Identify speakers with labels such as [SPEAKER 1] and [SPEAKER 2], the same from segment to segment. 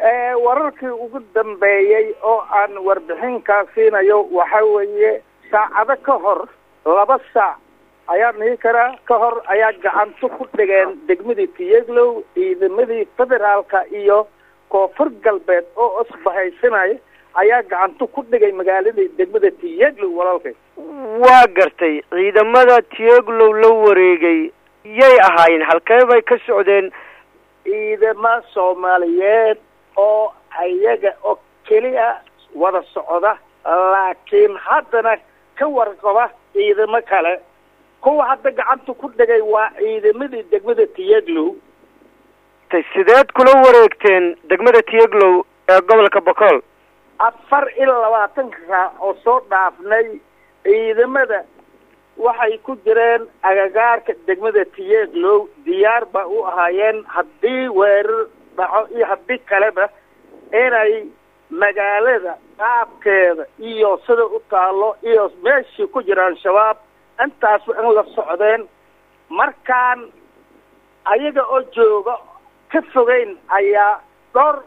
[SPEAKER 1] wararkii ugu dambeeyey oo aan warbixinkaa siinayo waxa weeye saacado ka hor laba saac ayaa dhihi karaa ka hor ayaa gacanto ku dhigeen degmadii tiyeglow ciidamadii federaalka iyo koonfur galbeed oo isbahaysanaya ayaa gacanto ku dhigay magaaladii degmada tiyeglow walaalkay
[SPEAKER 2] waa gartay ciidamada tiyeglow la wareegay yay ahaayeen halkee bay ka socdeen
[SPEAKER 1] ciidama soomaaliyeed oo ayaga oo keliya wada socda laakiin haddana ka warqaba ciidamo kale kuwa hadda gacanta ku dhigay waa ciidamadii degmada tiyeglow
[SPEAKER 2] sideed kula wareegteen degmada tiyeglow ee gobolka bokool
[SPEAKER 1] afar iyo labaatanka saac oo soo dhaafnay ciidamada waxay ku jireen agagaarka degmada tiyeglow diyaar ba u ahaayeen haddii weerar dhaco iyo haddii kaleba inay magaalada qaabkeeda iyo sida u taalo iyo meeshii ku jiraan shabaab intaasba in la socdeen markaan ayaga oo jooga ka fogeyn ayaa dhowr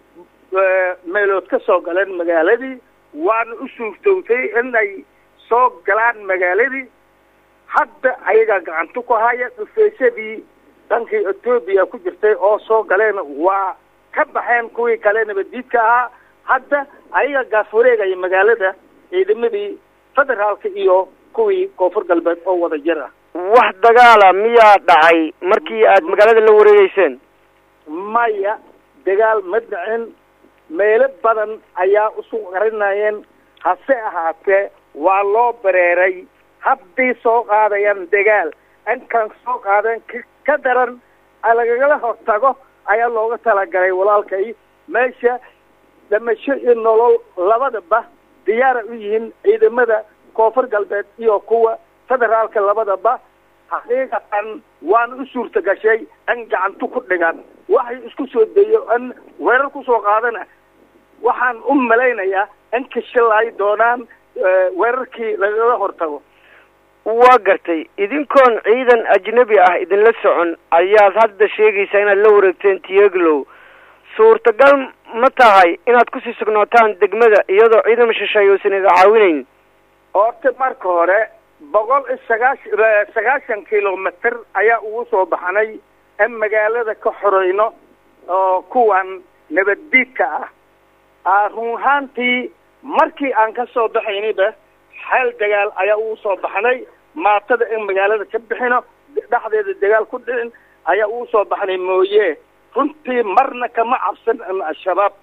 [SPEAKER 1] meelood ka soo galeen magaaladii waana u suurtowtay inay soo galaan magaaladii hadda ayagaa gacanto ku haya dhufeysadii dhankii etoobiya ku jirtay oo soo galeen waa ka baxeen kuwii kale nabaddiidka ahaa hadda ayaga gaaf wareegaya magaalada ciidamadii federaalka iyo kuwii koonfur galbeed oo wada jir ah
[SPEAKER 2] wax dagaala miyaa dhacay markii aad magaalada la wareegeyseen
[SPEAKER 1] maya dagaal ma dhicin meelo badan ayaa isu qarinayeen hase ahaatee waa loo bareeray haddii soo qaadayaan dagaal inkaan soo qaadeen ka daran lagagala hortago ayaa looga talagalay walaalkay meesha dhamasho iyo nolol labadaba diyaara u yihiin ciidamada koonfur galbeed iyo kuwa federaalka labadaba xaqiiqatan waana u suurta gashay in gacanto ku dhigan waxay isku soo dayo in weerar kusoo qaadana waxaan u malaynayaa in kashalay doonaan weerarkii lagala hortago
[SPEAKER 2] waa gartay idinkoon ciidan ajnabi ah idinla socon ayaad hadda sheegaysaa inaad la wareegteen tiyeglow suurtagal ma tahay inaad kusii sugnaataan degmada iyadoo ciidan shisheeye uusan ida caawinaynin
[SPEAKER 1] horta marka hore boqol iyo sagaahan sagaashan kilomitr ayaa ugu soo baxnay in magaalada ka xoreyno oo kuwan nabaddiidka ah run ahaantii markii aan ka soo baxaynayba xeel dagaal ayaa ugu soo baxnay maatada in magaalada ka bixino dhexdeeda dagaal ku dhicin ayaa ugu soo baxnay mooye runtii marna kama cabsan al-shabaab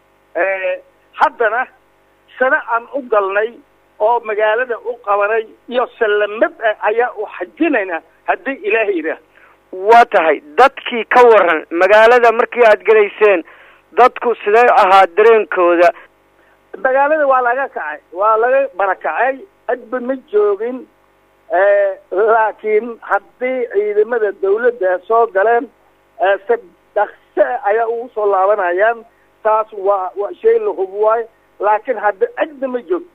[SPEAKER 1] haddana sano aan u galnay oo magaalada u qabanay iyo sallamad ah ayaa u xajinayna haddii ilaahay yidhaah
[SPEAKER 2] waa tahay dadkii ka waran magaalada markii aad gelayseen dadku sidee ahaa dareenkooda
[SPEAKER 1] magaalada waa laga kacay waa laga barakacay adba ma joogin laakiin haddii ciidamada dawladda soo galeen si dhakse ayaa ugu soo laabanayaan taas waa waa shay la hub waayo laakiin hadda cidna ma joogto